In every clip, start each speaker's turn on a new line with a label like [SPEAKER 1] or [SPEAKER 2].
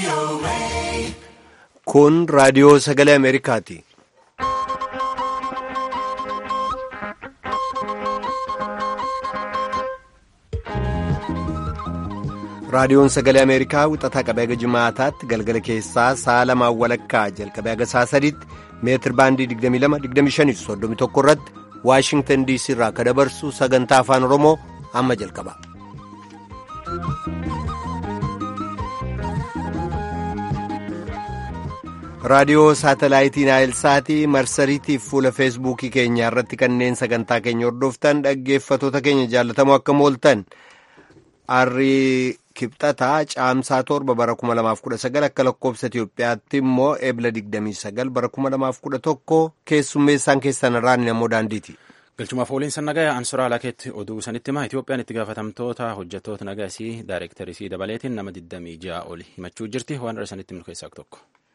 [SPEAKER 1] Kun raadiyoo sagalee Ameerikaati. Raadiyoon sagalee Ameerikaa wixataa qabee haga jimaataatti galgala keessaa sa'a lamaan walakkaa jalqabee haga sa'a sadiitti meetir baandii 22-25-31 irratti Waashingtan DC irraa akka dabarsu sagantaa afaan Oromoo amma jalqaba. raadiyoo saatalaayitii naayilsaatii marsariitiif fuula feesbuukii keenyaa irratti kanneen sagantaa keenya hordoftan dhaggeeffatoota keenya jaallatamoo akka mooltan arrii kibxataa caamsaa torba bara 2019 akka lakkoobsa Itiyoophiyaatti immoo eebla 29 bara 2011 keessummeessaan keessan irraan namoo daandiiti.
[SPEAKER 2] galchumaaf ooliinsa nagaa ansuraa alakeetti oduu sanitti hima itoophiyaan itti gaafatamtoota hojjettoota nagaa isii daayirektarii isii dabaleetiin nama 26 oli himachuu jirti waan irra sanitti himnu keessaa tokko.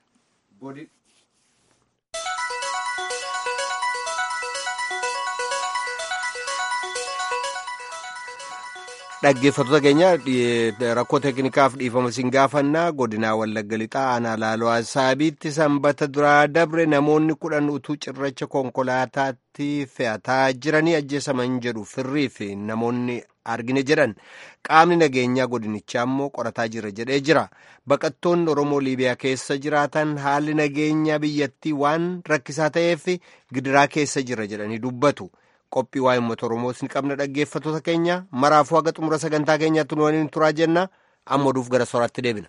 [SPEAKER 1] dhaggeeffattoota keenya rakkoo teeknikaaf dhiifama siin gaafannaa godinaa wallagga lixaa aanaa laaloo asaabiitti sanbata duraa dabre namoonni kudhan utuu cirracha konkolaataatti fe'ataa jiranii ajjeesaman jedhu firrii fi namoonni argine jedhan qaamni nageenyaa godinichaa immoo qorataa jira jedhee jira baqattoonni oromoo liibiyaa keessa jiraatan haalli nageenyaa biyyattii waan rakkisaa ta'eef gidiraa keessa jira jedhanii dubbatu. qophii waa'ee uummata oromoos ni qabna dhaggeeffattoota keenya maraafuu haga xumura sagantaa keenyaatti nu waliin turaa jenna amma oduuf gara soraatti deebina.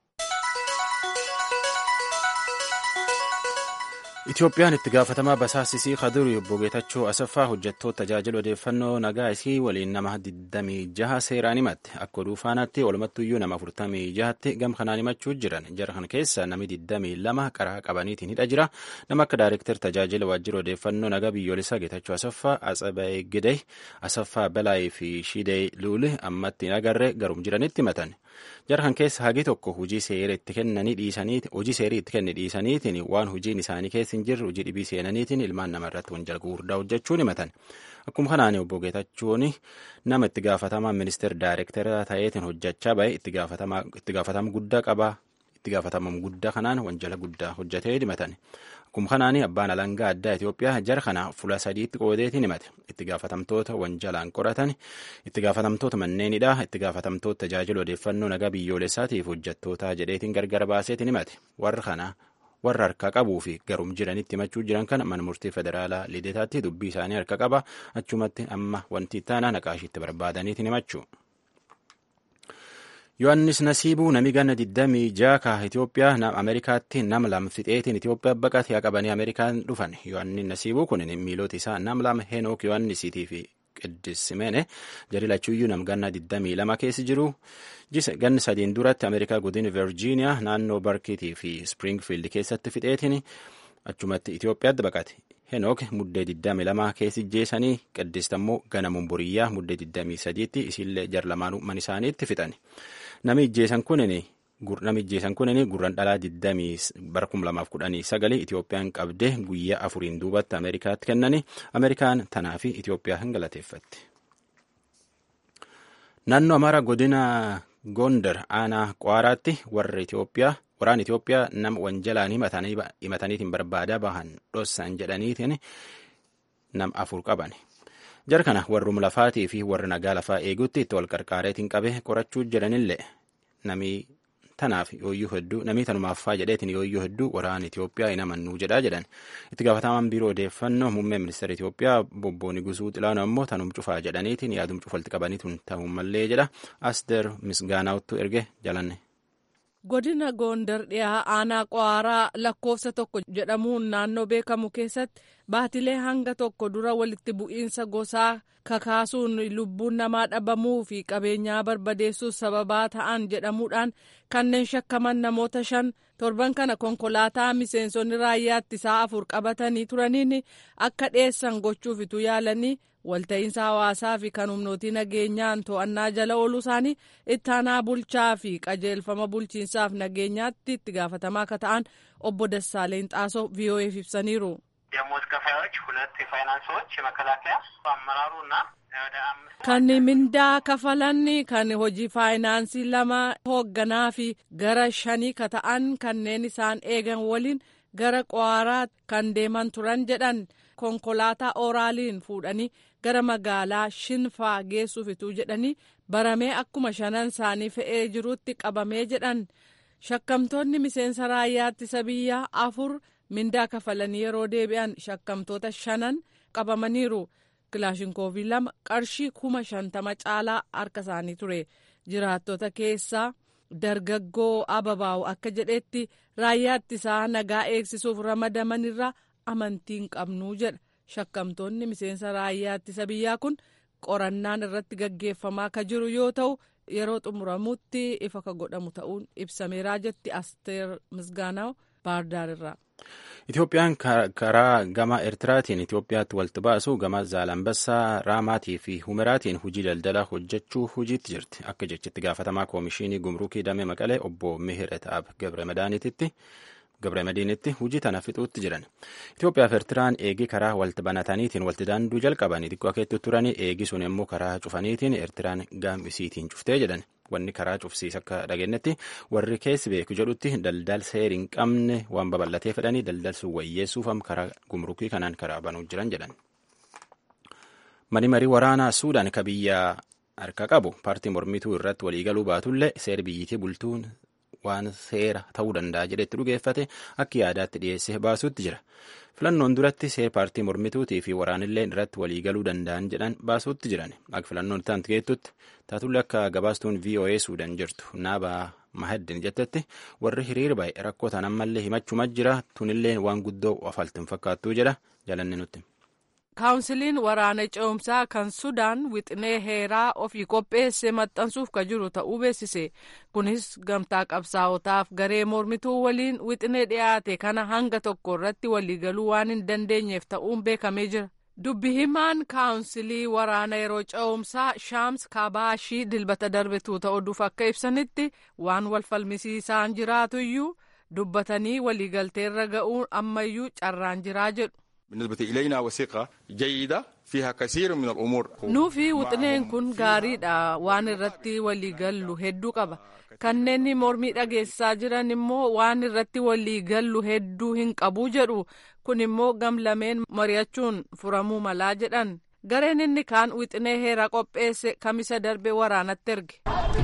[SPEAKER 2] Itoophiyaan itti gaafatamaa basaasisii Kadurii obbo Geetachoo Asaffaa hojjettoota tajaajila odeeffannoo nagaa isii waliin nama 26 seeraan himatte akka oduu faanaatti walumattuyyuu nama 46tti gam kanaan himachuu jiran jara kana keessa nami 22 qaraa qabaniitiin hidha jira nama akka daayirektar tajaajila waajjira odeeffannoo nagaa biyyoolessaa Geetachoo Asaffaa Atsaba'ee Gidee Asaffaa Balaayii fi Shidee Luuli ammatti hin agarre garum jiranitti himatan. jara kan keessa hagi tokko hojii seerii itti kennanii dhiisaniiti hojii seerii itti kenni dhiisaniitiin waan hojiin isaanii keessa hin jirre hojii dhibii seenaniitiin ilmaan namarratti wanjala gurguddaa hojjechuun himatan akkuma kanaan obbo Geetachuun nama itti gaafatamaa ministeera daayirektara ta'eetiin hojjechaa bahe itti gaafatama guddaa qabaa itti gaafatama guddaa kanaan wanjala guddaa hojjetee himatan akkuma kanaan abbaan alangaa addaa Itoophiyaa jara kana fuula sadiitti qoodeetiin himate itti gaafatamtoota wanjalaan qoratan itti gaafatamtoota manneenidha itti gaafatamtoota tajaajila odeeffannoo nagaa biyyoolessaatiif hojjettoota jedheetiin gargar baaseetiin himate warra kana warra harka qabuu fi garum jiranitti himachuu jiran kana mana murtii federaalaa lideetaatti dubbii isaanii harka qaba achumatti amma wanti ittaanaa naqaashiitti barbaadaniitiin himachuu. Yohaannis Nasiibuu nami ganna 26 ka Itoophiyaa Ameerikaatti nam lam fixeetiin Itoophiyaa baqatee qabanii Ameerikaan dhufan. Yohaannis Nasiibuu kun miilota isaa nam lam Henook Yohaannisiitii fi Qiddis Simeene jari lachuuyyuu nam ganna 22 keessa jiru. Ganni sadiin duratti Ameerikaa godina Virgiiniyaa naannoo Barkiitii fi Springfield keessatti fixeetiin achumatti Itoophiyaatti baqate. Henook muddee 22 keessi jeesanii Qiddist ammoo gana mumburiyyaa muddee 23tti isillee jar lamaanuu man isaaniitti fixan. Nami ijjeesan kunini nami ijjeesan kunini gurran dhalaa 20 bara 2019 Itoophiyaan qabdee guyyaa afuriin duubatti Ameerikaatti kennani Ameerikaan tanaa fi Itoophiyaa hin galateeffatti. Naannoo Amaaraa godina Gondar aanaa Kwaaraatti warra Itoophiyaa waraan Itoophiyaa nama wanjalaan himataniitiin barbaadaa bahan dhossan jedhaniitiin nam afur qaban. Jara kana warrum lafaatii fi warra nagaa lafaa eeguutti itti wal qarqaareetiin qabe qorachuu jedhanillee namii tanaaf yooyyuu hedduu namii tanumaaffaa jedheetiin yooyyuu hedduu waraan Itoophiyaa hin amannuu jedhaa jedhan. Itti gaafatamaan biiroo odeeffannoo muummee ministeera Itoophiyaa bobbooni gusuu xilaanoo ammoo tanum cufaa jedhaniitiin yaadum cufalti qabaniituun ta'uu mallee jedha. Asteer Misgaanaawuttu erge jalanne.
[SPEAKER 3] godina goondar dhiyaa aanaa qawaaraa lakkoofsa tokko jedhamuun naannoo beekamu keessatti baatilee hanga tokko dura walitti bu'iinsa gosaa kakaasuun lubbuun namaa dhabamuu fi qabeenyaa barbadeessuuf sababaa ta'an jedhamuudhaan kanneen shakkaman namoota shan torban kana konkolaataa miseensonni raayyaa ittisaa afur qabatanii turaniin akka dhiyeessan gochuuf ituu yaalanii walta'iinsa hawaasaa fi kan humnootii nageenyaan to'annaa jala ooluu isaanii ittaanaa bulchaa fi qajeelfama bulchiinsaaf nageenyaatti itti gaafatamaa akka ta'an obbo Dassaaleen Xaasoo ቪኦኤፍ ibsaniiru.
[SPEAKER 4] ደሞዝ ከፋዮች ሁለት የፋይናንስ ሰዎች የመከላከያ አመራሩ እና
[SPEAKER 3] kan mindaa kafalan kan hojii faayinaansii lama hoogganaa fi gara shanii ka ta'an kanneen isaan eegan waliin gara qwaaraa kan deeman turan jedhan konkolaataa ooraaliin fuudhanii gara magaalaa shinfaa geessuufituu jedhanii baramee akkuma shanan isaanii fe'ee jirutti qabamee jedhan shakkamtoonni miseensa raayyaa ittisa biyyaa afur mindaa kafalanii yeroo deebi'an shakkamtoota shanan qabamaniiru. kilaashinkoofii lama qarshii kuma shantama caalaa harka isaanii ture jiraattota keessaa dargaggoo ababaa'u akka jedhetti raayyaa ittisaa nagaa eegsisuuf ramadaman irraa amantiin qabnuu jedha shakkamtoonni miseensa raayyaa ittisa biyyaa kun qorannaan irratti gaggeeffamaa ka jiru yoo ta'u yeroo xumuramutti ifa ka godhamu ta'uun ibsameeraa jetti asteer misgaanaw baardaar irraa.
[SPEAKER 2] Itoophiyaan karaa gama Eertiraatiin Itoophiyaatti walitti baasu gama Zaalambassaa, Raamaatii fi Humeraatiin hojii daldalaa hojjechuu hojiitti jirti. Akka jechitti gaafatamaa koomishinii gumrukii damee maqalee obbo Mihiret Ab Gabramadiinitti hojii tana fixuutti jiran. Itoophiyaa fi Eertiraan eegii karaa walitti banataniitiin walitti daanduu jalqabanii xiqqoo akeetti turanii eegii sun immoo karaa cufaniitiin Eertiraan gaambisiitiin cuftee jedhan. wanni karaa cufsiis akka dhageenyetti warri keessi beeku jedhutti daldal seeri hin qabne waan babal'atee fedhanii daldal sun wayyeessuuf karaa gumrukii kanaan karaa banuu jiran jedhan. Mani marii waraanaa Suudaan ka biyya harka qabu paartii mormituu irratti waliigaluu baatullee seera biyyittii bultuun waan seera ta'uu danda'a jedhetti dhugeeffate akka yaadaatti dhiyeessee baasuutti jira. Filannoon duratti seera paartii mormituutii fi waraanillee irratti waliigaluu danda'an jedhan baasuutti jiran. Akka filannoon itti geettutti taatullee akka gabaastuun VOA Suudaan jirtu naabaa mahaddin jettetti warri hiriira ba'e rakkoo tan ammallee himachuma jira tunillee waan guddoo ofaltiin fakkaattuu jedha jalanni nutti.
[SPEAKER 3] kaawunsiliin waraana ce'umsaa kan sudaan wixinee heeraa ofii qopheesse maxxansuuf ka jiru ta'uu beeksise kunis gamtaa qabsaa'otaaf garee mormituu waliin wixinee dhiyaate kana hanga tokko irratti waliigaluu waan hin dandeenyeef ta'uun beekamee jira. dubbi himaan kaawunsilii waraana yeroo ce'umsaa shaams kaabaashii dilbata darbetuu ta'uuf akka ibsanitti waan wal falmisiisaan jiraatuyyuu dubbatanii waliigalteerra ga'uun ammayyuu carraan jiraa jedhu.
[SPEAKER 4] بالنسبة إلينا وثيقة جيدة فيها كثير من الأمور
[SPEAKER 3] nuufi wixineen kun gaariidha waan irratti waliigallu hedduu qaba kanneen mormii dhageessaa jiran immoo waan irratti waliigallu hedduu hin qabu jedhu kun immoo gamlameen mari'achuun furamuu malaa jedhan gareen inni kaan wixinee heeraa qopheesse kamisa darbe waraanatti erge.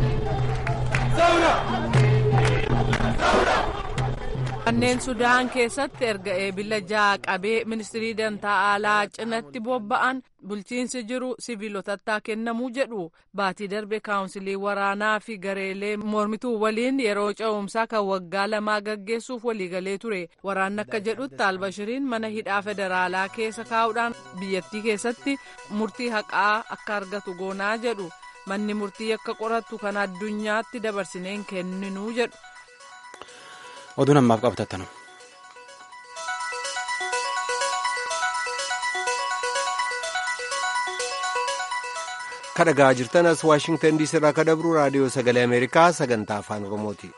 [SPEAKER 3] kanneen sudaan keessatti erga eebila ja'a qabee ministirii dantaa alaa cinatti bobba'an bulchiinsi jiru siviilotatti kennamuu jedhu baatii darbe kaawunsilii waraanaa fi gareelee mormituu waliin yeroo ce'umsaa kan waggaa lamaa gaggeessuuf waliigalee ture waraanni akka jedhutti albashiriin mana hidhaa federaalaa keessa kaa'uudhaan biyyattii keessatti murtii haqaa akka argatu goonaa jedhu manni murtii akka qoratu kan addunyaatti dabarsineen kenninuu jedhu.
[SPEAKER 2] oduun ammaaf qabatattanu.
[SPEAKER 1] kadhagaa jirtan as waashingtan diisii irraa kadabru raadiyoo sagalee ameerikaa sagantaa afaan oromooti.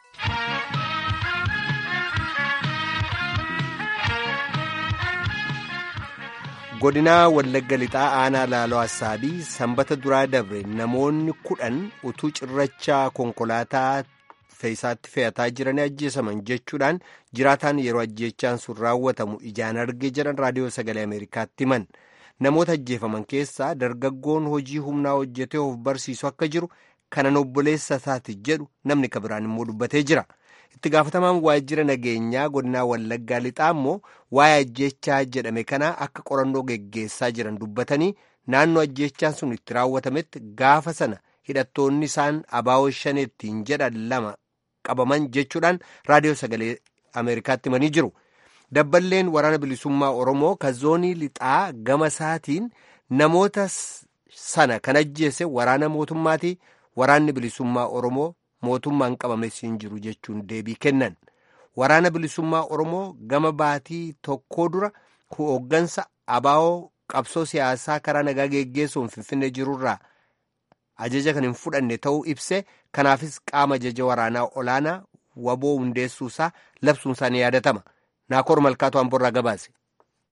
[SPEAKER 1] godinaa wallagga lixaa aanaa laaloo assaabii sanbata duraa dabre namoonni kudhan utuu cirrachaa konkolaataa fe'isaatti fe'ataa jiranii ajjeesaman jechuudhaan jiraataan yeroo ajjeechaan sun raawwatamu ijaan arge jedhan raadiyoo sagalee ameerikaatti himan namoota ajjeefaman keessaa dargaggoon hojii humnaa hojjetee of barsiisu akka jiru kanan obboleessa isaati jedhu namni kabiraan immoo dubbatee jira itti gaafatamaan waajjira nageenyaa godinaa wallaggaa lixaa immoo waa'ee ajjeechaa jedhame kanaa akka qorannoo geggeessaa jiran dubbatanii naannoo ajjeechaan sun itti raawwatametti gaafa sana hidhattoonni isaan abaawoo shaneettiin jedhan lama qabaman jechuudhaan raadiyoo sagalee ameerikaatti himanii jiru dabballeen waraana bilisummaa oromoo kan zoonii lixaa gama isaatiin namoota sana kan ajjeese waraana mootummaatii waraanni bilisummaa oromoo mootummaan qabames hin jiru jechuun deebii kennan waraana bilisummaa oromoo gama baatii tokkoo dura hooggansa abaawoo qabsoo siyaasaa karaa nagaa geggeessuun finfinnee jirurraa ajaja kan hin fudhanne ta'uu ibse kanaafis qaama ajaja waraanaa olaanaa waboo hundeessuusaa labsuunsaa ni yaadatama naakoor malkaatu hamborraa gabaase.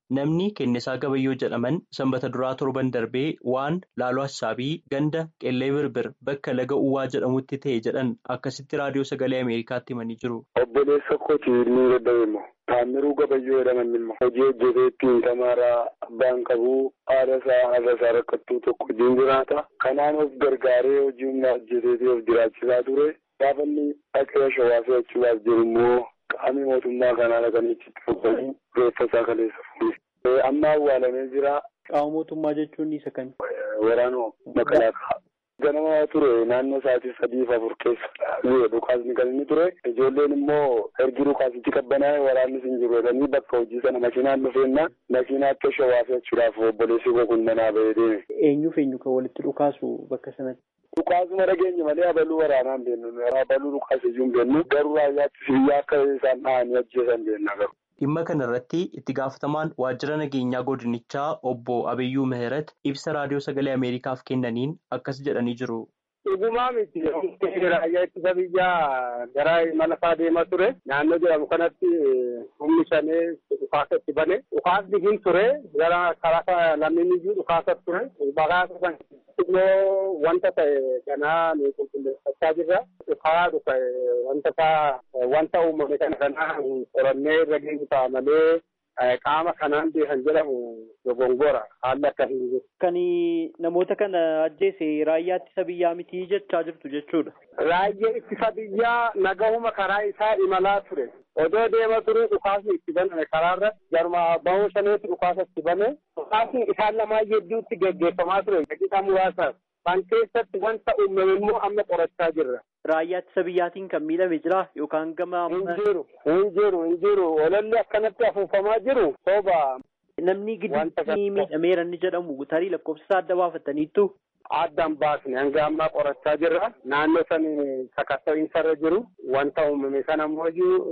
[SPEAKER 5] Namni Kennisaa Gabayyoo jedhaman sanbata duraa torban darbee waan laaloo hassaabii ganda qellee birbir bakka laga uwwaa jedhamutti ta'e jedhan akkasitti raadiyoo sagalee Ameerikaatti himanii jiru.
[SPEAKER 6] Obboleessa kooti inni dadhabe immoo Taamiruu Gabayyoo jedhaman immoo hojii hojjeteetti tamaaraa abbaan qabuu haadha isaa haadha isaa rakkattuu tokko hojiin jiraata. Kanaan of gargaaree hojii humnaa hojjeteetii of jiraachisaa ture. Gaafa inni dhaqee shawaa fe'achuudhaaf jiru immoo qaamni mootummaa kanaa dhaqanii itti fuudhanii reeffa isaa kaleessa fuudhe. Amma awwaalamee jira.
[SPEAKER 5] Qaama mootummaa jechuun isa kami?
[SPEAKER 6] Waraanuma makalaakaa. Ganama ture naannoo sa'aatii sadiif afur keessa dhukaasni kan inni ture. Ijoolleen immoo ergi dhukaasichi qabbanaa'e waraannis hin jiru jedhanii bakka hojii sana makiinaan dhufeennaan makiinaatti shawaa fe'achuudhaaf obboleessi koo kun manaa bahee deeme.
[SPEAKER 5] Eenyuuf eenyu kan walitti dhukaasu bakka sanatti?
[SPEAKER 6] Dhukaasuma dhageenya malee abaluu waraanaan beennu abaluu dhukaasiyyuu hin beennu garuu raayyaatti biyya akka isaan dhahanii ajjeesan beenna garuu.
[SPEAKER 5] Dhimma kana irratti itti gaafatamaan waajjira nageenyaa godinichaa obbo Abiyyuu Mihirat ibsa raadiyoo sagalee Ameerikaaf kennaniin akkas jedhanii jiru.
[SPEAKER 7] Dhugumaa miti raayyaa ittisa biyyaa gara imala isaa deemaa ture naannoo jedhamu kanatti humni shanee dhukaasa itti bane dhukaasni hin ture gara karaa lammiin iyyuu dhukaasa ture bakaasa san immoo wanta ta'e kanaa nu qulqulleeffachaa jirra karaa dhufa wanta isaa wanta uumame kana kanaa qorannee irra geenyu ta'a malee qaama kanaan kan jedhamu dogongora haalli akkasii jiru.
[SPEAKER 5] Kan namoota kana ajjeese raayyaa ittisa biyyaa mitii jechaa jirtu jechuudha.
[SPEAKER 7] Raayyaa ittisa biyyaa nagahuma karaa isaa imalaa ture. Odoo deema ture dhukaasni itti baname karaarra jaruma bahuu shaneetti dhukaasa itti bane dhukaasni isaan lamaa hedduutti gaggeeffamaa ture daqiiqaa muraasaaf. Kan keessatti wanta uumame immoo amma qorachaa jirra.
[SPEAKER 5] Raayyaa ittisa biyyaatiin kan miidhame jira yookaan gama.
[SPEAKER 7] Hin jiru hin jiru hin jiru olalli akkanatti afuufamaa jiru sooba.
[SPEAKER 5] Namni gidduutti miidhameera inni jedhamu tarii lakkoofsa isaa adda baafataniittu.
[SPEAKER 7] Addaan baasne hanga ammaa qorachaa jirra. Naannoo san sakatta'iinsa irra jiru. Wanta uumame sana ammoo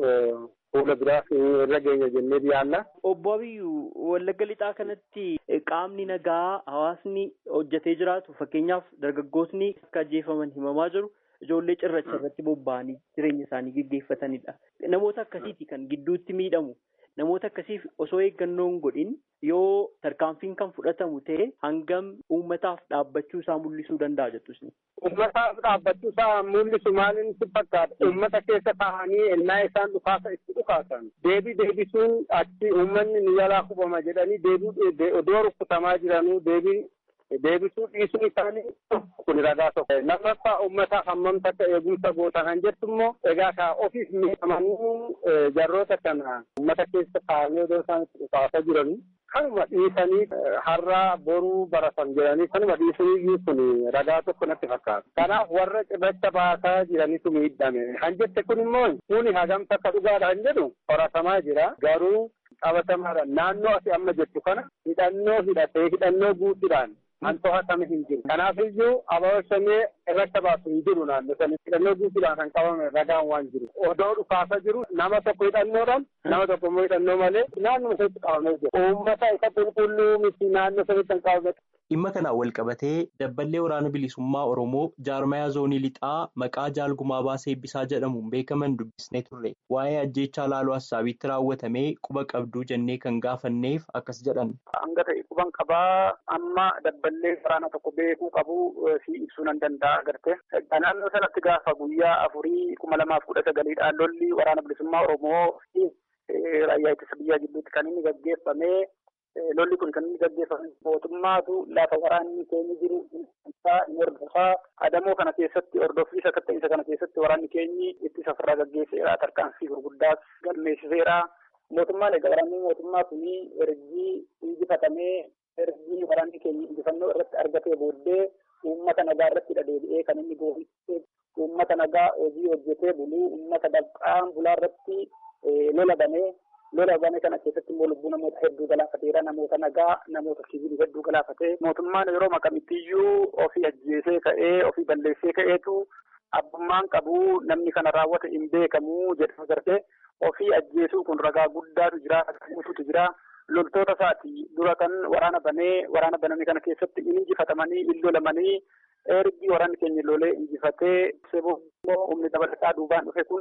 [SPEAKER 7] fuula biraaf irra geenya jennee yaalla.
[SPEAKER 5] Obbo Abiyyuu Wallagga Lixaa kanatti qaamni nagaa hawaasni hojjetee jiraatu fakkeenyaaf dargaggootni akka ajjeefaman himamaa jiru. Ijoollee cirracha irratti bobba'anii jireenya isaanii gaggeeffatanidha. Namoota akkasiiti kan gidduutti miidhamu. Namoota akkasiif osoo eeggannoon godhin yoo tarkaanfiin kan fudhatamu ta'e hangam uummataaf dhaabbachuu isaa mul'isuu danda'a jettus.
[SPEAKER 7] Uummataaf dhaabbachuu isaa mul'isu maaliin si fakkaata? Uummata keessa taa'anii ennaa isaan dhukaasa itti dhukaasan. Deebii deebisuun achi uummanni ni jalaa kubama jedhanii deebii odoo rukkutamaa jiranuu deebii deebisuu dhiisuun isaanii kun ragaa tokko. Lammaffaa uummataaf hammam takka eegumsa goota kan jettu immoo egaa ka ofiif miidhamanii jarroota kana uummata keessa taa'anii odoo isaan itti dhukaasaa jiranii kanuma dhiisanii har'aa boruu baratan jedhanii kanuma dhiisanii kun ragaa tokko natti fakkaata. Kanaaf warra cirracha baasaa jiranitu miidhame. Kan jette kun immoo kuni hagam takka dhugaadha kan jedhu qoratamaa jira. Garuu qabatamaadha. Naannoo ati amma jettu kana hidhannoo hidhatee hidhannoo guutuudhaan kan to'atame hin jiru. Kanaaf iyyuu ababa shanee irratti baasu hin jiru naannoo sanii hidhannoo guutuudhaan kan qabame ragaan waan jiru. Odoo dhukaasa jiru nama tokko hidhannoodhaan nama tokko immoo hidhannoo malee naannoo sanitti qabamee jira. Uummata isa qulqulluu miti naannoo sanitti kan qabame.
[SPEAKER 5] Dhimma kanaan wal qabatee dabballee waraana bilisummaa Oromoo jaarmayaa zoonii lixaa maqaa jaalgumaa baasee eebbisaa jedhamuun beekaman dubbisnee turre. Waa'ee ajjeechaa laaloo hassaabitti raawwatamee quba qabduu jennee kan gaafanneef akkas jedhan.
[SPEAKER 7] Hanga ta'e quban qabaa amma dabballee waraana tokko beekuu qabu si ibsuu nan danda'a agarte. Naannoo sanatti gaafa guyyaa afurii kuma lamaaf kudha sagaliidhaan lolli waraana bilisummaa Oromoo fi raayyaa ittisa biyyaa gidduutti kan inni gaggeeffamee lolli kun kan inni gaggeeffame mootummaatu lafa waraanni keenya jiru isaa hordofaa adamoo kana keessatti hordoffii sakatta'insa kana keessatti waraanni keenyi ittisa ofirraa gaggeesseera tarkaanfii gurguddaas galmeessiseera mootummaan egaa waraanni mootummaa kuni ergii injifatamee ergii waraanni keenya injifannoo irratti argatee booddee uummata nagaa irratti deebi'ee kan inni goofisee uummata nagaa hojii hojjetee buluu uummata dabqaan bulaa irratti lola banee lola bane kana keessatti immoo lubbuu namoota hedduu galaafateera namoota nagaa namoota sibiilii hedduu galaafatee mootummaan yeroo makamittiyyuu ofii ajjeesee ka'ee ofii balleessee ka'eetu abbummaan qabu namni kana raawwate hin beekamu jedhama gartee ofii ajjeesuu kun ragaa guddaatu jira guutuutu jira loltoota isaati dura kan waraana banee waraana baname kana keessatti hin injifatamanii hin lolamanii ergi waraanni keenya lolee injifatee seboo humni dabalataa duubaan dhufe kun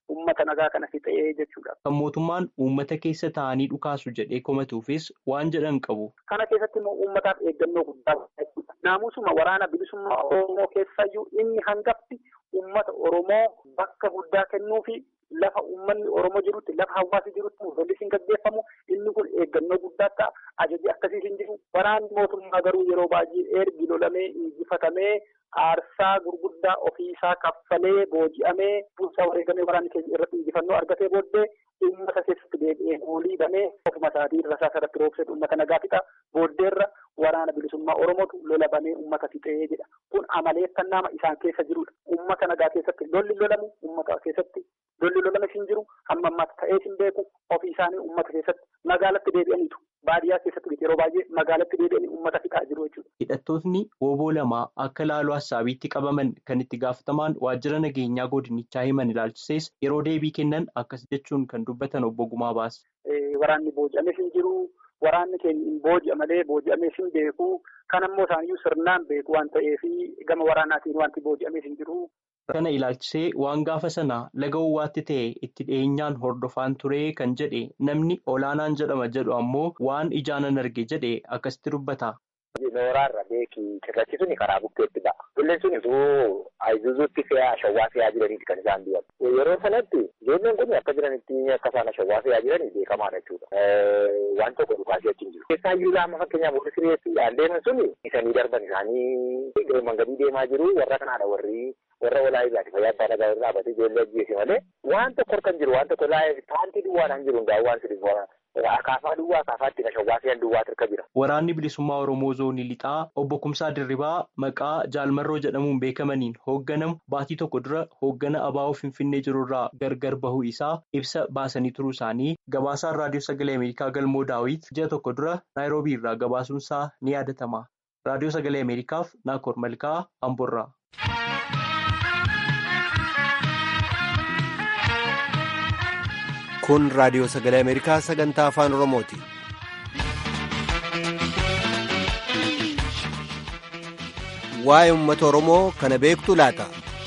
[SPEAKER 7] uummata nagaa kana fixee jechuudha.
[SPEAKER 8] Kan mootummaan uummata keessa taa'anii dhukaasu jedhee komatuufis waan jedhan qabu.
[SPEAKER 7] Kana keessatti immoo uummataaf eeggannoo guddaa jechuudha. Naamusuma waraana bilisummaa Oromoo keessayyuu inni hangafti uummata Oromoo bakka guddaa kennuu fi lafa uummanni Oromoo jirutti lafa hawaasi jirutti lolli hin gaggeeffamu inni kun eeggannoo guddaa ta'a. Ajaji akkasii hin jiru. Waraanni mootummaa garuu yeroo baay'ee ergi lolamee injifatamee aarsaa gurguddaa ofiisaa kaffalee booji'amee bulchaa wareegamee waraanni keenya irratti injifannoo argatee booddee uummata keessatti deebi'ee goolii banee ofuma isaatii rasaasa irratti roobsee uummata nagaa fixa booddeerra waraana bilisummaa Oromootu lola banee uummata fixee jedha. Kun amaleeffannaa isaan keessa jirudha. Uummata nagaa keessatti lolli lolamu uummata keessatti lolli lolame hin jiru hamma ammaatti ta'ee hin beeku ofii isaanii uummata keessatti magaalatti deebi'aniitu. Baadiyyaa keessatti yeroo baay'ee magaalatti deebi'anii uummata fixaa jiru jechuudha.
[SPEAKER 8] Hidhattootni wooboo lamaa akka laaloo hassaabiitti qabaman kan itti gaafatamaan waajjira nageenyaa godinichaa himan ilaalchisees yeroo deebii kennan akkas jechuun kan dubbatan obbo Gumaa baase.
[SPEAKER 7] Waraanni booji'ames hin jiru. Waraanni keenya hin booji'a malee booji'amees hin beeku. Kan ammoo isaaniyyuu sirnaan beeku waan ta'eef gama waraanaatiin wanti booji'amees hin jiru.
[SPEAKER 8] Kana ilaalchisee waan gaafa sana laga uwwaatti ta'e itti dhiyeenyaan hordofaan ture kan jedhe namni olaanaan jedhama jedhu ammoo waan ijaanan arge jedhe akkasitti dubbata.
[SPEAKER 9] Nooraarra beekii cirrachi suni karaa bukkeetti ba'a. Qilleensi suni osoo Ayizuuzuutti fe'aa shawwaa fe'aa jiraniiti kan isaan deeman. Yeroo sanatti ijoolleen kun akka jiranitti akka isaan shawwaa fe'aa jiranii beekamaadha jechuudha. Waan tokko dhukaasee achi hin jiru. Keessaa iyyuu laama fakkeenyaaf warri sireessiidhaan deeman suni isanii darban isaanii mangadii deemaa jiru warra kanaadha warri warra walaa ilaati fayyaa abbaa nagaa irraa dhaabbatee ijoollee ajjeese malee waan tokko harka hin jiru waan tokko laayee taantii duwwaadhaan jiru hundaa waan sirrii akaafaa duwwaa akaafaatti na shawwaa fe'an duwwaa hirka jira.
[SPEAKER 8] Waraanni bilisummaa Oromoo zoonii lixaa obbo Kumsaa Dirribaa maqaa Jaalmarroo jedhamuun beekamaniin hoogganamu baatii tokko dura hooggana abaa'oo Finfinnee jirurraa gargar bahuu isaa ibsa baasanii turuu isaanii gabaasaan raadiyoo sagalee Ameerikaa galmoo daawit ji'a tokko dura naayiroobii irraa gabaasuunsaa ni yaadatama. Raadiyoo sagalee Ameerikaaf Naakoor Malkaa Amborraa.
[SPEAKER 1] Kun raadiyoo sagalee Ameerikaa sagantaa afaan Oromooti. Waa'ee uummata Oromoo kana beektu laata?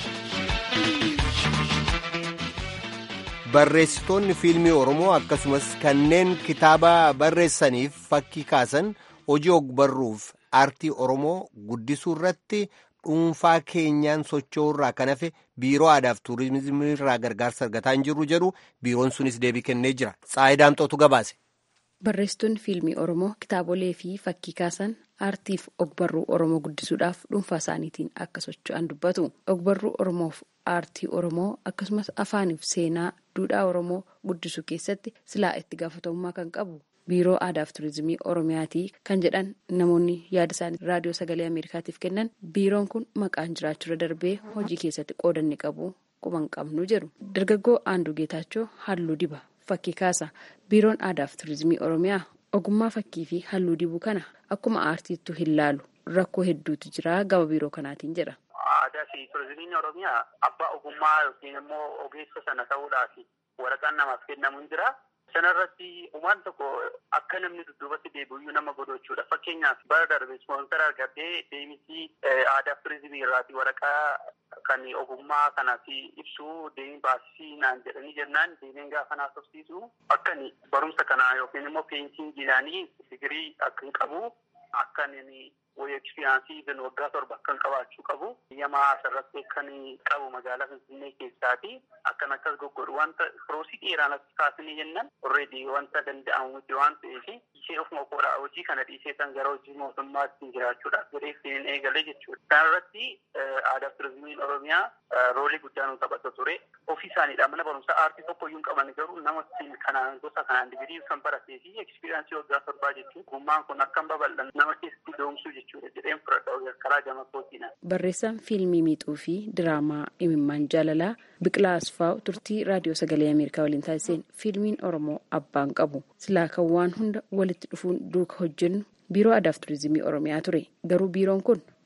[SPEAKER 1] Barreessitoonni fiilmii Oromoo akkasumas kanneen kitaaba barreessaniif fakkii kaasan hojii ogbarruuf aartii Oromoo guddisuu irratti dhuunfaa keenyaan socho'urraa kan hafe biiroo aadaaf tuurizimii irraa gargaarsa argataa hin jirru jedhu biiroon sunis deebii kennee jira. Tsaayii Daamxootu gabaase.
[SPEAKER 10] Barreessitoonni fiilmii Oromoo kitaabolee fi fakkii kaasan aartiif ogbarruu Oromoo guddisuudhaaf dhuunfaa isaaniitiin akka socho'an dubbatu. Ogbarruu Oromoof aartii Oromoo akkasumas afaaniif seenaa duudhaa Oromoo guddisuu keessatti silaa itti gaafatamummaa kan qabu. biiroo aadaaf turizimii oromiyaatii kan jedhan namoonni yaada isaanii raadiyoo sagalee ameerikaatiif kennan biiroon kun maqaan jiraachuu darbee hojii keessatti qoodanni qabu quban qabnu jedhu dargaggoo aanduu geetaachoo halluu diba fakkii kaasa biiroon aadaaf turizimii oromiyaa ogummaa fakkii fi halluu dibuu kana akkuma aartiittu hin laalu rakkoo hedduutu jira gama biiroo kanaatiin jedha.
[SPEAKER 11] aadaa fi turizimiin oromiyaa abbaa ogummaa yookiin immoo ogeessa sana ta'uudhaaf waraqaan namaaf kennamu hin jira. Sanarratti uumaan tokko akka namni dudduubatti deebi'u nama godhu jechuudha. Fakkeenyaaf bara darbe ispoonsara argatee deemisii aadaa turizimii irraati waraqaa kan ogummaa kanaaf ibsu deemee baasisii naan jedhanii jennaan deemeen gaafa naaf tofsiisu akkan barumsa kanaa yookiin immoo peensiingiidhaanii digirii akkan qabu akkan wayii ekspiriyaansii bin waggaa torba akkan qabaachuu qabu yamaa asirratti akkan qabu magaalaa finfinnee keessaati akkan akkas goggodhu wanta firoosii dheeraan as kaasanii jennan orreedii wanta danda'amu miti waan ta'eef ishee ofuma koodhaa hojii kana dhiisee kan gara hojii mootummaatti jiraachuudhaaf jedhee fiin eegale jechuudha. Kanarratti aadaa turizimiin oromiyaa roolii guddaa nu taphata ture. Ofii isaaniidha mana barumsaa aartii tokko iyyuu hin qaban garuu nama kanaan gosa kanaan digirii kan baratee fi ekspiriyaansii waggaa torbaa jechuun gummaan kun akka hin babal'an nama keessatti doomsuu jechuudha jedheen fudhadha karaa gama kootiina.
[SPEAKER 10] Barreessaan fiilmii miixuu fi diraamaa imimmaan jaalalaa Biqilaa Asfaaw turtii raadiyoo sagalee Ameerikaa waliin taasiseen fiilmiin Oromoo abbaan qabu silaa kan waan hunda walitti dhufuun duuka hojjennu biiroo aadaaf turizimii Oromiyaa ture garuu biiroon kun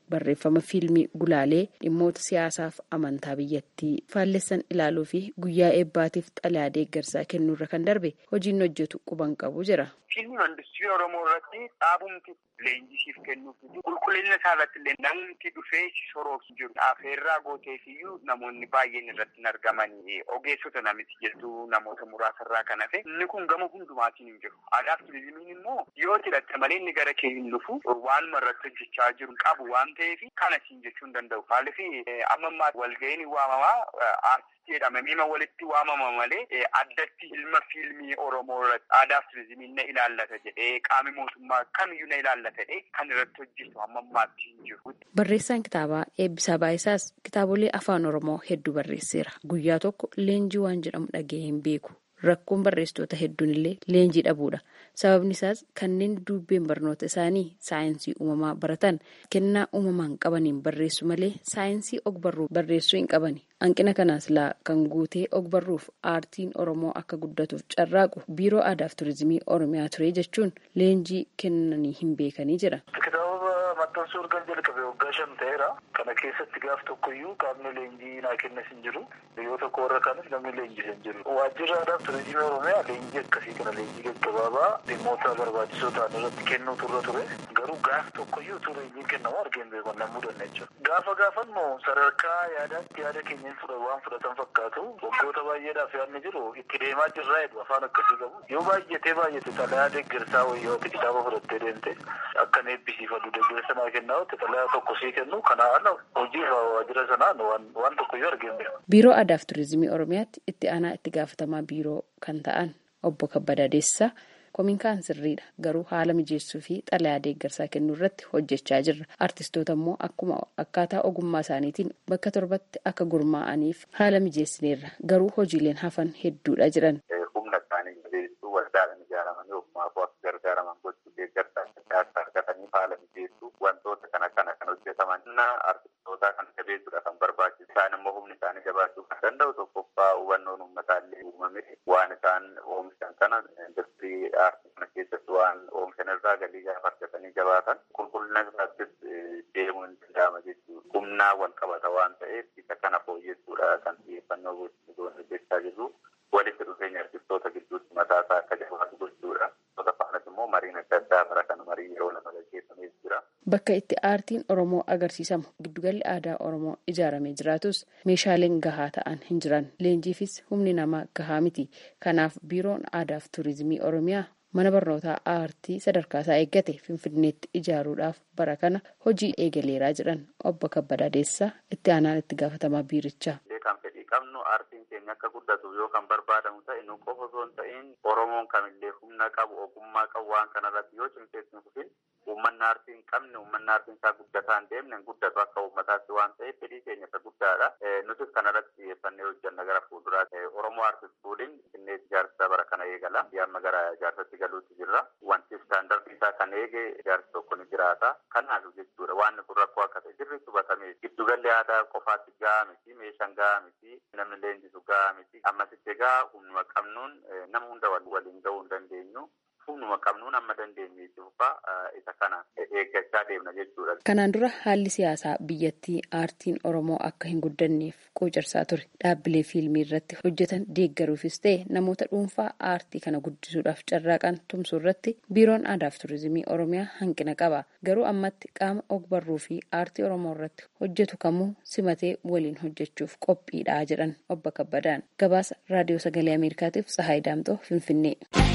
[SPEAKER 10] barreeffama fiilmii gulaalee dhimmoota siyaasaaf amantaa biyyattii faallessan ilaaluu fi guyyaa eebbaatiif xalayaa deeggarsaa kennuurra kan darbe hojiin hojjetu quban qabu jira.
[SPEAKER 11] Fiilmiin industirii Oromoo irratti dhaabumti leenjisiif kennuuf qulqullina isaa irratti illee namni dhufee si soroof jiru. Afeerraa gooteefiyyuu namoonni baay'een irratti hin argamanii ogeessota namitti jettu namoota muraasarraa kan hafe inni kun gama hundumaatiin hin jiru. Aadaaf turizimiin immoo yoo hidhatte malee inni gara kee hin dhufu waanuma irratti hojjechaa jiru qabu waan ta'eef kana siin jechuu hin danda'u. Maaliif amma ammaa walga'iin waamamaa aartistii jedhamee walitti waamama malee addatti ilma fiilmii Oromoo irratti aadaaf turizimiin na ilaallata jedhee qaami mootummaa kamiyyuu na ilaallata jedhee kan irratti hojjetu amma ammaatti hin jiru.
[SPEAKER 10] Barreessaan kitaabaa Eebbisaa Baayisaas kitaabolee afaan Oromoo hedduu barreesseera. Guyyaa tokko leenjii waan jedhamu dhaga'ee hin beeku. Rakkoon barreessitoota hedduun illee leenjii dhabuudha. Sababni isaas kanneen dubbeen barnoota isaanii saayinsii uumamaa baratan kennaa uumamaan qabaniin barreessu malee saayinsii ogbarruu barreessuu hin qabani. Hanqina kanaas laa kan guutee ogbarruuf aartiin Oromoo akka guddatuuf carraaqu biiroo aadaaf turizimii Oromiyaa ture jechuun leenjii kennanii hin beekanii jira.
[SPEAKER 12] maxxansuu erga jalqabe waggaa shan ta'eera. Kana keessatti gaaf tokkoyyuu qaamni leenjii naa kennas hin jiru. Yoo tokko warra kaanis namni leenjis hin jiru. Waajjirri aadaa turizimii Oromiyaa leenjii akkasii kana leenjii gaggabaabaa dhimmoota barbaachisoo ta'an irratti kennuu turre ture. Garuu gaaf tokkoyyuu utuu leenjiin kennamu argeen beekon nan mudanne jechuudha. Gaafa gaafannu sadarkaa yaadaatti yaada keenya fudha waan fudhatan fakkaatu waggoota baay'eedhaaf yaadni jiru itti deemaa jirraa jedhu afaan akkasii qabu. Yoo baay'atee baay'ate xalayaa deeggarsaa wayyooti kitaaba fudhattee deemte akkan eebbisiifadhu deeggarsa sanaa kennaa xalayaa tokko sii kennu kana ala hojii waajjira sanaan waan tokkoyyuu argeen beeku.
[SPEAKER 10] Biiroo Aadaaf Turizimii Oromiyaatti itti aanaa itti gaafatamaa biiroo kan ta'an obbo Kabbadaa Deessisaa kominkaan sirriidha garuu haala mijeessuu fi xalayaa deeggarsaa kennuu irratti hojjechaa jirra. Artistoota immoo akkuma akkaataa ogummaa isaaniitiin bakka torbatti akka gurmaa'aniif haala mijeessineerra garuu hojiileen hafan hedduudha jiran.
[SPEAKER 9] Humna isaanii jabeessuu waldaadhaan ijaaramanii ogummaa akka gargaaraman gochuu deeggarsaa akka argatanii haala mijeessuu wantoota kana kana kan hojjetaman artistoota kan jabeessuudha kan barbaachisu isaan immoo humni isaanii jabaachuu kan danda'u tokkoffaa hubannoon uummataa illee uumame waan isaan oomishan kana industirii aartii kana keessatti waan oomishan irraa galii gaafa argatanii jabaatan qulqullina isaattis deemuu hin danda'ama jechuudha humnaa wal qabata waan ta'eef isa kana fooyyessuudha kan xiyyeeffannoo hojjechaa jirru walitti dhufeenya artistoota gidduutti mataa isaa akka jabaatu gochuudha. Faanas immoo mariin adda addaa bara kana marii yeroo lama gaggeeffamee jira.
[SPEAKER 10] Bakka itti aartiin Oromoo agarsiisamu giddugalli aadaa Oromoo ijaaramee jiraatus meeshaaleen gahaa ta'an hin jiran. Leenjiifis humni namaa gahaa miti. Kanaaf biiroon aadaaf turizimii Oromiyaa mana barnootaa aartii sadarkaa isaa eeggate Finfinneetti ijaaruudhaaf bara kana hojii eegaleeraa jedhan obbo Kabbadaa Deessisaa itti aanaan itti gaafatamaa biirichaa.
[SPEAKER 9] Kan fedhii qabnu aartiin keenya akka guddatu yoo kan barbaadamu ta'e nu qofa osoo hin ta'in Oromoon kamillee humna qabu ogummaa qabu waan kanarratti yoo cimseetti hin fufin uummanni aartii hin qabne uummanni aartiin isaa guddataa hin deemne hin guddatu akka uummataatti waan ta'eef fedhii keenya isa guddaadha. Nutis kanarratti xiyyeeffannee hojjanna gara fuulduraatti Oromoo aartis fuudhin innee ijaarsa bara kana eegala. Amma gara ijaarsatti galuutti jirra. Wanti istaandardii isaa kan eege ijaarsi tokko ni jiraata. Kanaaf jechuudha waan kun rakkoo akka ta'e sirriitti hubatamee giddugalli aadaa qofaatti gahaa miti meeshaan gahaa miti namni leenjisu gahaa miti ammasitti egaa humnuma qabnuun nama hunda waliin gahuu hin dandeenyu. humnuma qabnuun amma dandeenye jechuudha isa kana eeggachaa deemna jechuudha.
[SPEAKER 10] Kanaan dura haalli siyaasaa biyyattii aartiin Oromoo akka hin guddanneef quucarsaa ture. Dhaabbilee fiilmii irratti hojjetan deeggaruufis ta'e namoota dhuunfaa aartii kana guddisuudhaaf carraaqan tumsuu irratti biiroon aadaaf turizimii Oromiyaa hanqina qaba. Garuu ammatti qaama ogbarruu fi aartii Oromoo irratti hojjetu kamuu simatee waliin hojjechuuf qophiidha jedhan obbo Kabbadaan. Gabaasa raadiyoo sagalee Ameerikaatiif Tsahaay Daamxoo Finfinnee.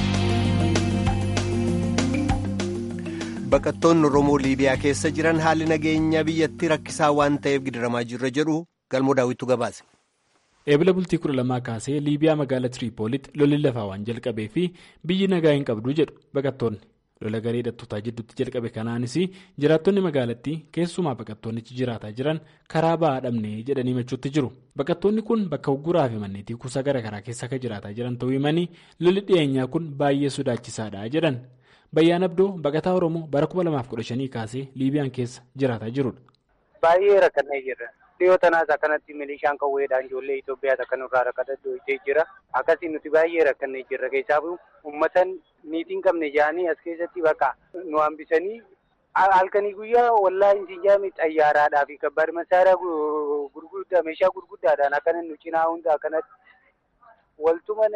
[SPEAKER 1] Baqattoonni Oromoo Liibiyaa keessa jiran haalli nageenya biyyattii rakkisaa waan ta'eef gidiramaa jirra jedhu galmoo daawwittu gabaase.
[SPEAKER 13] Eebila bultii kudha lamaa kaasee Liibiyaa magaalaa Tiriipoolitti lolli lafaa waan jalqabee fi biyyi nagaa hin qabdu jedhu baqattoonni. Lola garee hidhattootaa jidduutti jalqabe kanaanis jiraattonni magaalattii keessumaa baqattoonnichi jiraataa jiran karaa ba'aa dhabnee jedhanii machuutti jiru. Baqattoonni kun bakka ugguraa fi manneetii kuusaa garaagaraa keessa akka jiraataa jiran ta'uu himanii lolli dhiyeenyaa kun baay'ee sodaachisaadha jedhan. Bayyaan Abdoo baqataa Oromoo bara 2015 kaasee Liibiyaan keessa jiraataa jirudha.
[SPEAKER 14] Baay'ee rakkannee jirra. Dhiyoo tanaas akkanatti milishaan qawweedhaan ijoollee Itoophiyaa akka nurraa rakkatee jira. Akkasii nuti baay'ee rakkannee jirra. Keessaafu uummatan niitiin qabne jedhanii as keessatti bakka nu hambisanii halkanii guyyaa wallaahi isin jaami xayyaaraadhaa fi kabbaad masaaraa gurguddaa meeshaa gurguddaadhaan akkana nu cinaa hunda akkanatti waltuman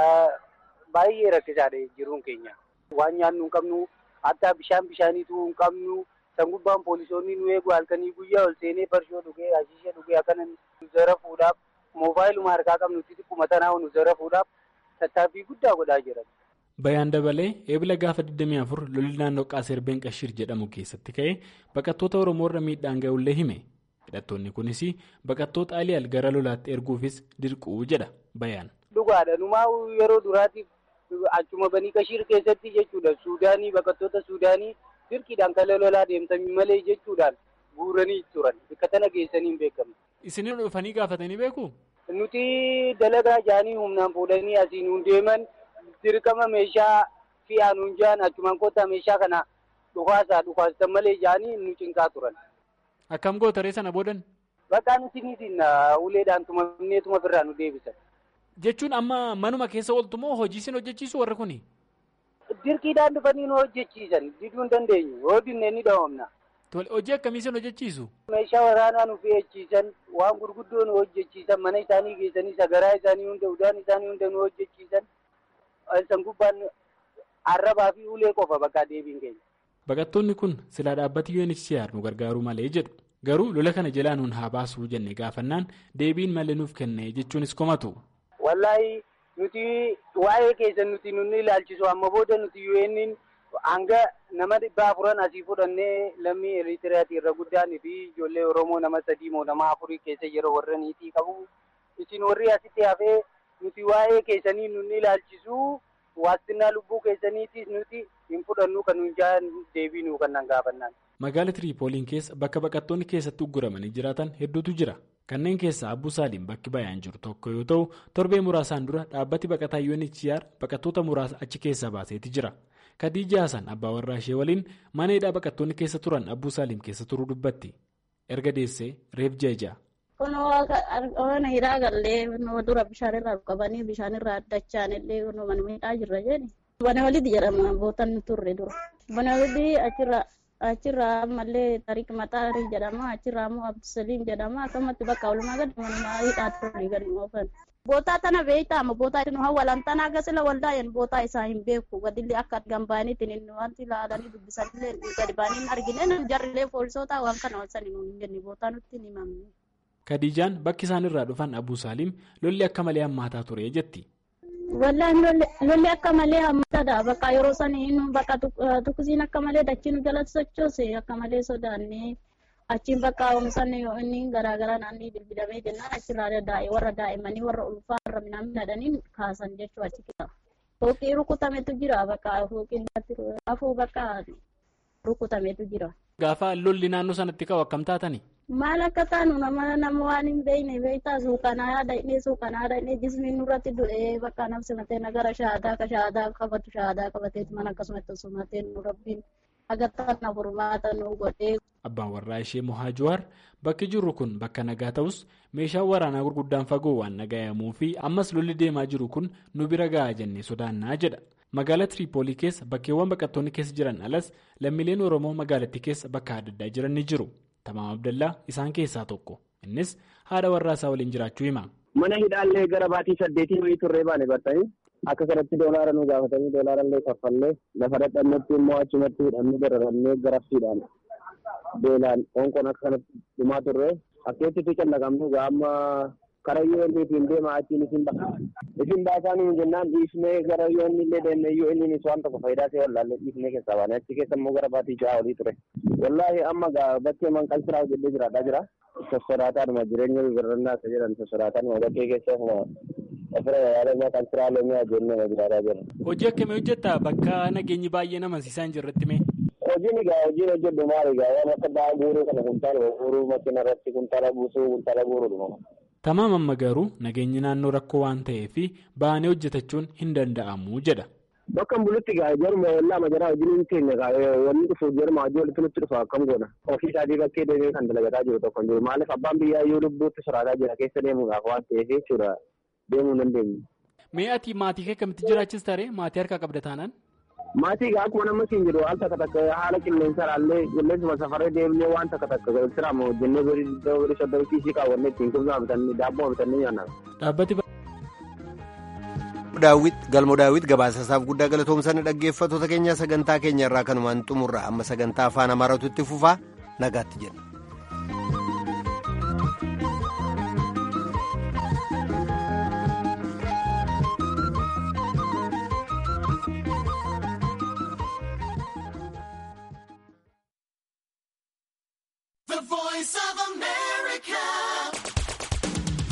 [SPEAKER 14] baay'ee rakkisaadha jiruun keenya. Waan nyaannu hin qabnu hatta bishaan bishaaniitu hin qabnu san gubbaan poolisoonni nu eegu halkanii guyyaa ol seenee farshoo dhugee hashiisha dhugee akkana nu zarafuudhaaf moobaayiluma harkaa qabnutti xiqquma tanaa nu zarafuudhaaf tattaaffii guddaa godhaa jiran.
[SPEAKER 13] Bayaan dabalee eebila gaafa 24 lolli naannoo Qaaserbeen Qashir jedhamu keessatti ka'ee baqattoota Oromoo irra miidhaan ga'ullee hime. Hidhattoonni kunis baqattoota Aliyaal gara lolaatti erguufis dirquu jedha bayaan.
[SPEAKER 14] Dhugaadha numaa yeroo duraatiif achuma banii Qashir keessatti jechuudha Suudaanii baqattoota Suudaanii dirqiidhaan kan lolaa deemtanii malee jechuudhaan guuranii turan bakka tana geessanii hin beekamu.
[SPEAKER 13] Isin dhufanii gaafatanii beeku?
[SPEAKER 14] Nuti dalagaa jaanii humnaan fuudhanii asiin hun deeman. dirqama meeshaa fi'aan hunjaan achumaan kottaa meeshaa kana dhukaasaa dhukaasitan malee jaanii nu cinqaa turan.
[SPEAKER 13] Akkam gootaree sana boodan?
[SPEAKER 14] Bakka nuti niitiin uleedhaan tumamneetuma birraa nu deebisan.
[SPEAKER 13] Jechuun amma manuma keessa ooltu moo hojii isin hojjechiisu warri kuni?
[SPEAKER 14] Dirqiidhaan dhufanii nu hojjechiisan diduu hin dandeenyu yoo dinne ni dhawamna.
[SPEAKER 13] Hojii akkamii isin hojjechiisu?
[SPEAKER 14] Meeshaa waraanaa nu fe'achiisan waan gurguddoo nu hojjechiisan mana isaanii geessanii sagaraa isaanii hunda udaan isaanii hunda nu hojjechiisan. San gubbaan arrabaa fi ulee qofa bakka deebiin keenya.
[SPEAKER 13] Baqattoonni kun silaa dhaabbati UNHCR nu gargaaruu malee jedhu. Garuu lola kana jalaa nuun haa baasuu jenne gaafannaan deebiin malee nuuf kenne jechuunis komatu.
[SPEAKER 14] Wallaahi nuti waa'ee keessa nuti nunni ilaalchisu amma booda nuti UN'n hanga nama dhibba afuran asii fudhannee lammii Eritiriyaati irra guddaan fi ijoollee Oromoo nama sadii moo nama afurii keessa yeroo warra niitii qabu. Isin warri asitti hafee nuti waa'ee keessanii nunni ilaalchisu waastinaa lubbuu keessaniitis nuti hin fudhannu kan nuyi jaan deebiinu kan nan gaafannaan.
[SPEAKER 13] Magaala Tiriipooliin keessa bakka baqattoonni keessatti ugguramanii jiraatan hedduutu jira. Kanneen keessaa Abbuu Saaliin bakki bayaan jiru tokko yoo ta'u, torbee muraasaan dura dhaabbati baqataa UNHCR baqattoota muraasa achi keessaa baaseeti jira. Khadija Hasan abbaa warraa ishee waliin mana hidhaa baqattoonni keessa turan Abbuu Saaliim keessa turuu dubbatti. Erga deessee reef jeeja.
[SPEAKER 15] Kun waan hidhaa gallee dura bishaanirraa qabanii bishaanirraa addachaan illee mana miidhaa jirra jedhe. Bana walitti jedhama bootan turre dura. Bana walitti achirraa achirraa ammallee tariik maxaarii jedhama achirraa immoo abdusaliim jedhama akkasumatti bakka walumaa gadi manuma hidhaa turre gadi oofan. Bootaa tana beektaama bootaa nu hawwalan tana agasila waldaayan bootaa isaa hin beeku gadillee akka argan baaniitiin inni wanti ilaalanii dubbisanillee gadi baanii argine jarrilee poolisoota waan kana walsanii nuun hin jenne bootaa nutti hin himamne.
[SPEAKER 13] Kadijaan bakki isaan irraa dhufan Abuu Saaliim lolli akka malee hammaataa ture jetti.
[SPEAKER 15] Wallaan lolli akka malee hammaataadha. Bakka yeroo sanii bakka tukkisiin akka malee dachii nu jalatti sochoose akka malee sodaannee achiin bakka oomishan inni garaagaraa naannii bilbilamee jennaan achirraa daa'e warra daa'immanii warra ulfaa warra midhaan midhaadhanii kaasan jechuu achi keessa. Fooqii rukutametu jira bakka fooqiin afuu bakka rukutametu jira.
[SPEAKER 13] Gaafa lolli naannoo sanatti ka'u akkam taatani?
[SPEAKER 15] Maal akka taanu nama nama waan hin beekne beektaa suukanaa yaada inni suukanaa yaada inni jismiin nurratti du'ee bakka namsi matee nagara shaadaa ka shaadaa qabatu shaadaa qabatee mana akkasumatti osumatee nu rabbiin agartaan na furmaata nu godhee.
[SPEAKER 13] Abbaan warraa ishee Mohaa Jawaar bakki jirru kun bakka nagaa ta'us meeshaan waraanaa gurguddaan fagoo waan nagayamuu fi ammas lolli deemaa jiru kun nu bira gahaa jennee sodaannaa jedha. Magaalaa Tiriipoolii keessa bakkeewwan baqattoonni keessa jiran alas lammiileen Oromoo magaalattii keessa bakka adda addaa jiran ni jiru. Tamaam Abdallaa isaan keessaa tokko. Innis haadha warraa isaa waliin jiraachuu hima.
[SPEAKER 16] Mana hidhaallee gara baatii saddeetii wayii turree baane bartanii akka kanatti doolaara nu gaafatanii doolaara illee kaffallee lafa dadhannetti immoo achumatti hidhamni dararannee garafsiidhaan beelaan qoonqoon akka kanatti dhumaa turre akkeettitti callaqamnu gaama karayyoo inni ittiin deema achiin isin baasa. Isin baasaa nuyi jennaan dhiifnee gara yoo inni illee deemne yoo inni waan tokko faayidaa ta'e wallaalle dhiifnee keessaa baane achi keessa immoo gara baatii ja'a olii ture. Wallaahi amma bakkee manqal siraa hojjetee jiraadhaa jira. Sossoraataadhuma jireenya birrannaa isa jedhan sossoraataadhuma bakkee keessa ofirra yaadannoo kan siraa loomii ajjeennee jiraadhaa jira.
[SPEAKER 13] Hojii akkamii hojjetta bakka nageenyi baay'ee nama siisaan jirratti mee?
[SPEAKER 16] Hojiin egaa hojiin hojjedhu maal egaa waan akka ba'aa guuruu kana kuntaala guuruu makiina irratti kuntaala buusuu kuntaala guuruudha.
[SPEAKER 13] Tamaam amma garuu nageenyi naannoo rakkoo waan ta'eef ba'anii hojjetachuun hin danda'amu jedha.
[SPEAKER 16] Bakka bulutti gaa jaruma wallaa majaraa hojiin keenya gaa wanni dhufu jaruma hojii walitti nutti dhufa akkam goona. Ofii isaatii bakkee deemee kan dalagataa jiru tokko hin jiru. Maaliif abbaan biyyaa iyyuu lubbuutti soraataa jira keessa deemuudhaaf waan ta'eef jechuudha deemuu hin dandeenyu.
[SPEAKER 13] Mee ati maatii kee akkamitti jiraachis taree maatii harkaa qabda taanaan?
[SPEAKER 16] Maatii egaa akkuma nama siin jedhu haala takka takka haala qilleensa ilaallee qilleensuma safaree deemnee waan takka takka sirama hojjennee birii soddoma kiisii kaawwannee ittiin kubsaa bitannee daabboo bitannee nyaanna.
[SPEAKER 13] Dhaabbati
[SPEAKER 1] daawwit galmo daawwit gabaasasaaf guddaa galatoomsanii dhaggeeffattoota keenya sagantaa keenya irraa kanumaan xumurra amma sagantaa afaan amaaratu itti fufaa nagaatti jenna.
[SPEAKER 17] The voice of America.